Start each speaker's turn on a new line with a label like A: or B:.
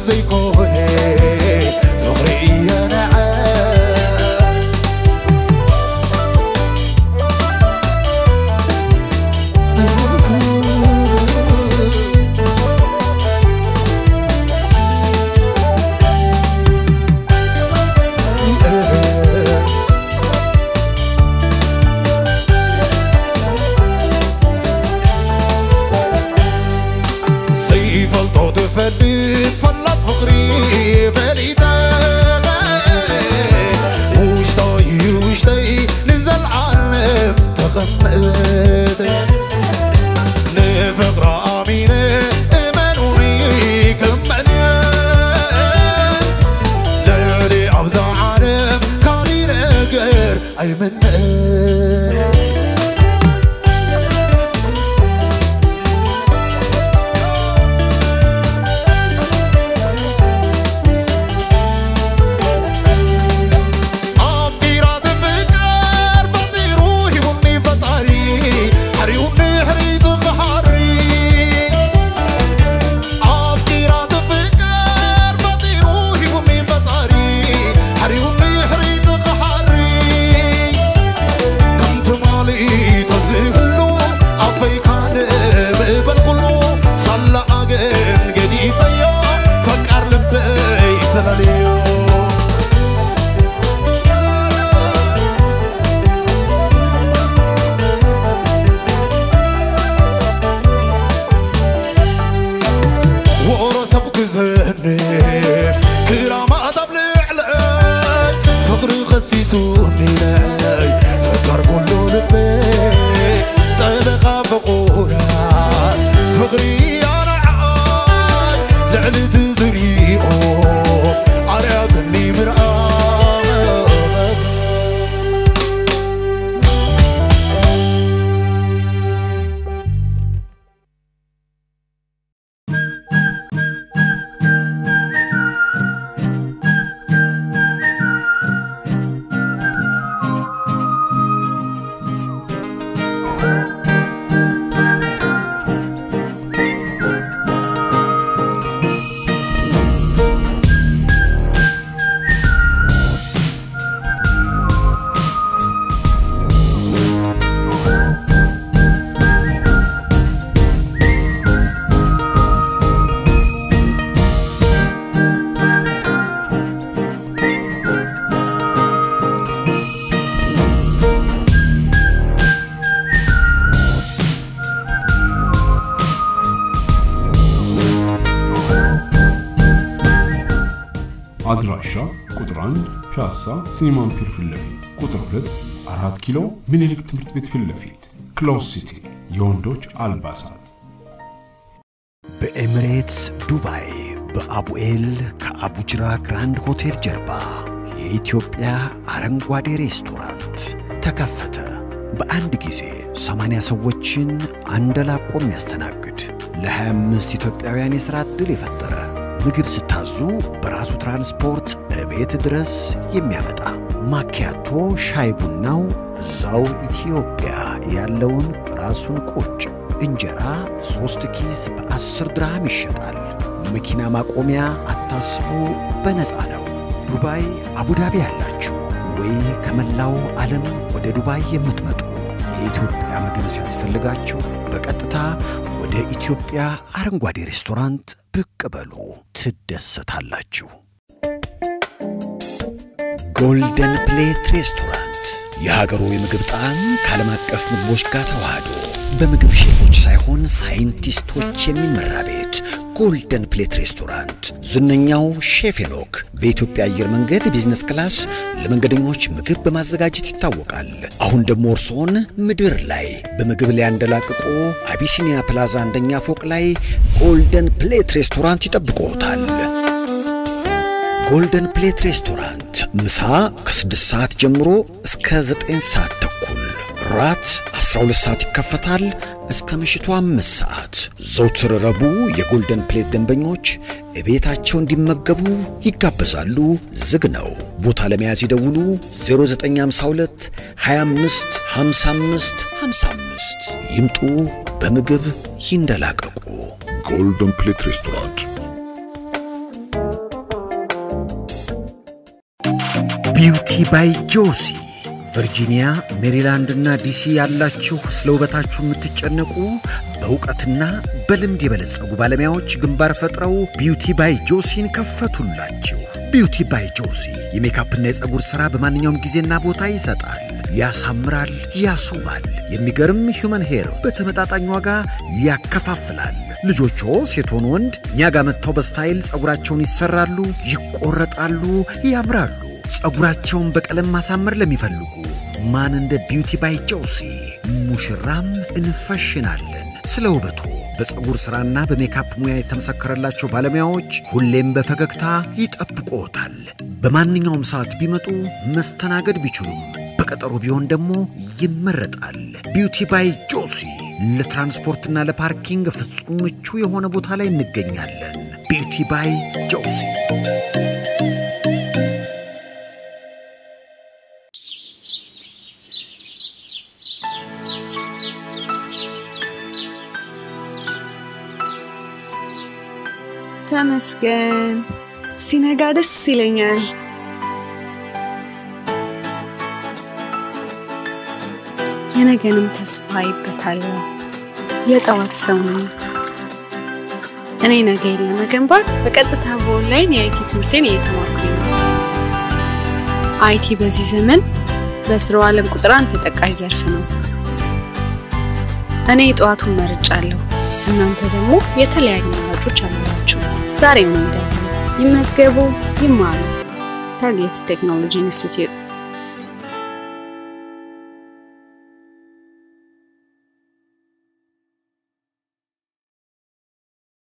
A: ዘይኮነ ፍቕሪ እየነዐ ዘይፈልጦ ትፈልጥ ፈላጥ ፍቕሪ ፈሊጠ ውሽጠይ ውሽጠይ ንዘለዓለም ተቐመጠ ንፍቕራ ኣሚነ እመኑኒ ክመን ለሊ ኣብዛ ዓለም ካሊእ ነገር ኣይመንአን ኣፍቂራ ትፍቅር ፈጢሩ ሂቡኒ ፈጣሪ ሓሪኡኒ ሕሪቱ ክሓሪ ኣፍቂራ ትፍቅር ፈጢሩ ሂቡኒ ፈጣሪ ሓሪኡኒ ሕሪቱ ክሓሪ ከምቲ ማሊእ ተዝህሉ ኣፈይ ካልእ ምእበል ኩሉ ሳላኣገን ገዲፈዮ ፈቃር ልበይ ተላለዮ ወሮ ሰብ ክዘንብ ክራማት ኣብ ልዕለይ ፍቕሪ ኸሲሱኒ ንዕለይ ፍቃር ኩሉ ልበይ ጠበቓ ፍቑራት ፍቕሪ ኣነዓይ ልዕሊ ትዝሪኦ ኣርያትኒ ምርኣይ
B: አድራሻ ቁጥር 1 ፒያሳ ሲኒማን ፒር ፊት ለፊት፣ ቁጥር 2 አራት ኪሎ ምኒልክ ትምህርት ቤት ፊት ለፊት፣ ክሎዝ ሲቲ የወንዶች አልባሳት
C: በኤሚሬትስ ዱባይ በአቡኤል ከአቡጅራ ግራንድ ሆቴል ጀርባ የኢትዮጵያ አረንጓዴ ሬስቶራንት ተከፈተ። በአንድ ጊዜ 80 ሰዎችን አንደላቆ የሚያስተናግድ ለ25 ኢትዮጵያውያን የሥራ ዕድል የፈጠረ ምግብ ስታዙ በራሱ ትራንስፖርት እቤት ድረስ የሚያመጣ ማኪያቶ ሻይ ቡናው እዛው ኢትዮጵያ ያለውን ራሱን ቁጭ እንጀራ ሦስት ኪስ በአስር ድርሃም ይሸጣል። መኪና ማቆሚያ አታስቡ፣ በነፃ ነው። ዱባይ አቡዳቢ ያላችሁ ወይ ከመላው ዓለም ወደ ዱባይ የምትመጡ የኢትዮጵያ ምግብ ሲያስፈልጋችሁ በቀጥታ ወደ ኢትዮጵያ አረንጓዴ ሬስቶራንት ብቅ በሉ፣ ትደሰታላችሁ። ጎልደን ፕሌት ሬስቶራንት የሀገሩ የምግብ ጣዕም ከዓለም አቀፍ ምግቦች ጋር ተዋህዶ በምግብ ሼፎች ሳይሆን ሳይንቲስቶች የሚመራ ቤት ጎልደን ፕሌት ሬስቶራንት ዝነኛው ሼፍ ሄኖክ በኢትዮጵያ አየር መንገድ ቢዝነስ ክላስ ለመንገደኞች ምግብ በማዘጋጀት ይታወቃል። አሁን ደግሞ እርስዎን ምድር ላይ በምግብ ላይ ያንደላቅቆ አቢሲኒያ ፕላዛ አንደኛ ፎቅ ላይ ጎልደን ፕሌት ሬስቶራንት ይጠብቅዎታል። ጎልደን ፕሌት ሬስቶራንት ምሳ ከ6 ሰዓት ጀምሮ እስከ 9 ሰዓት ተኩል፣ ራት 12 ሰዓት ይከፈታል እስከ ምሽቱ 5 ሰዓት። ዘውትር ረቡዕ የጎልደን ፕሌት ደንበኞች እቤታቸው እንዲመገቡ ይጋበዛሉ። ዝግ ነው። ቦታ ለመያዝ ይደውሉ 0952 25 55 55 ይምጡ። በምግብ ይንደላቀቁ።
D: ጎልደን ፕሌት ሬስቶራንት
C: ቢውቲ ባይ ጆሲ ቨርጂኒያ፣ ሜሪላንድ እና ዲሲ ያላችሁ ስለ ውበታችሁ የምትጨነቁ በእውቀትና በልምድ የበለጸጉ ባለሙያዎች ግንባር ፈጥረው ቢውቲ ባይ ጆሲን ከፈቱላችሁ። ቢውቲ ባይ ጆሲ የሜካፕና የፀጉር ሥራ በማንኛውም ጊዜና ቦታ ይሰጣል፣ ያሳምራል፣ ያስውባል። የሚገርም ሂውመን ሄር በተመጣጣኝ ዋጋ ያከፋፍላል። ልጆቹ ሴት ሆኑ ወንድ እኛ ጋር መጥተው በስታይል ፀጉራቸውን ይሰራሉ፣ ይቆረጣሉ፣ ያምራሉ። ፀጉራቸውን በቀለም ማሳመር ለሚፈልጉ ማን እንደ ቢውቲ ባይ ጆሲ ሙሽራም እንፈሽናለን። ስለ ውበቱ በፀጉር ሥራና በሜካፕ ሙያ የተመሰከረላቸው ባለሙያዎች ሁሌም በፈገግታ ይጠብቅዎታል። በማንኛውም ሰዓት ቢመጡ መስተናገድ ቢችሉም በቀጠሮ ቢሆን ደግሞ ይመረጣል። ቢውቲ ባይ ጆሲ ለትራንስፖርትና ለፓርኪንግ ፍጹም ምቹ የሆነ ቦታ ላይ እንገኛለን። ቢውቲ ባይ ጆሲ
D: ተመስገን ሲነጋ ደስ ይለኛል። የነገንም ተስፋ ይበታለሁ። የጠዋት ሰው ነኝ። እኔ ነገን ለመገንባት በቀጥታ በኦንላይን የአይቲ ትምህርቴን እየተማርኩኝ ነው። አይቲ በዚህ ዘመን በስራው ዓለም ቁጥር አንድ ተጠቃሽ ዘርፍ ነው። እኔ የጠዋቱን መርጫለሁ። እናንተ ደግሞ የተለያዩ አማራጮች አሏችሁ። ዛሬ ምን ይመዝገቡ፣ ይማሩ። ታርጌት ቴክኖሎጂ ኢንስቲትዩት